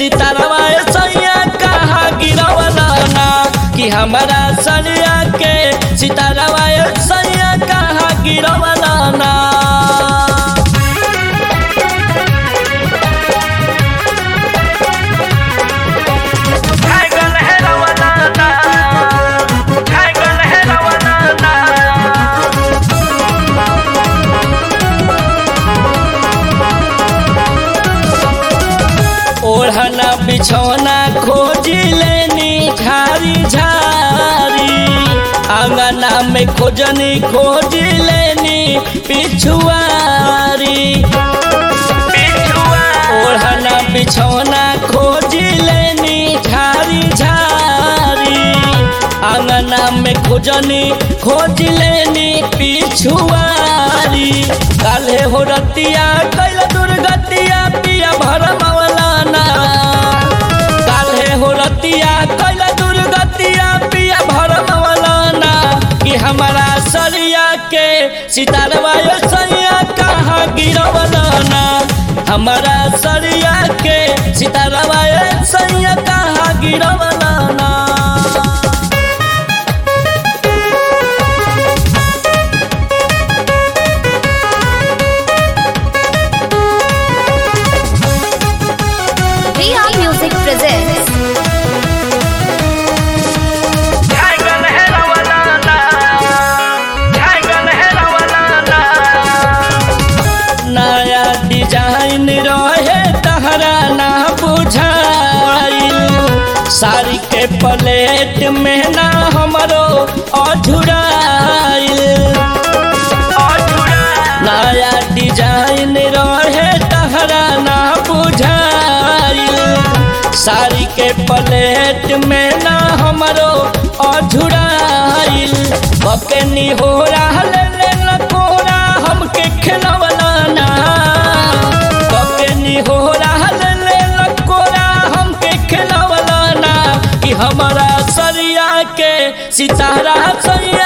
सितारवा सैया कहाँ गिरवला ना कि हमारा सरिया के सितारवा सैया कहाँ गिरवला ना ओढ़ना बिछौना खोज लेनी झारी झारी आंगना में खोजनी खोज लेनी पिछुआरी ओढ़ना बिछौना खोज लेनी झारी झारी आंगना में खोजनी खोज लेनी पिछुआरी काले हो रतिया कैल दुर्गतिया पिया भर मौलाना काले हो रतिया कैल दुर्गतिया पिया भर मौलाना कि हमारा सरिया के सितारवा सैया कहाँ गिरवलाना हमारा सरिया के सितारवा सैया कहाँ गिरवलाना Riya Music presents नया डिजाइन रहे तहरा ना बुझाइल साड़ी के प्लेट में ना हमरो अझुराइल नया डिजाइन रहे तहरा ना बुझाइल साड़ी के प्लेट में ना हमरो अझुराइल बकनी हो रहल कोरा हमके खिलवला ना बकनी हो रहल कोरा हमके खिलवला ना कि हमारा सरिया के सितारा सरिया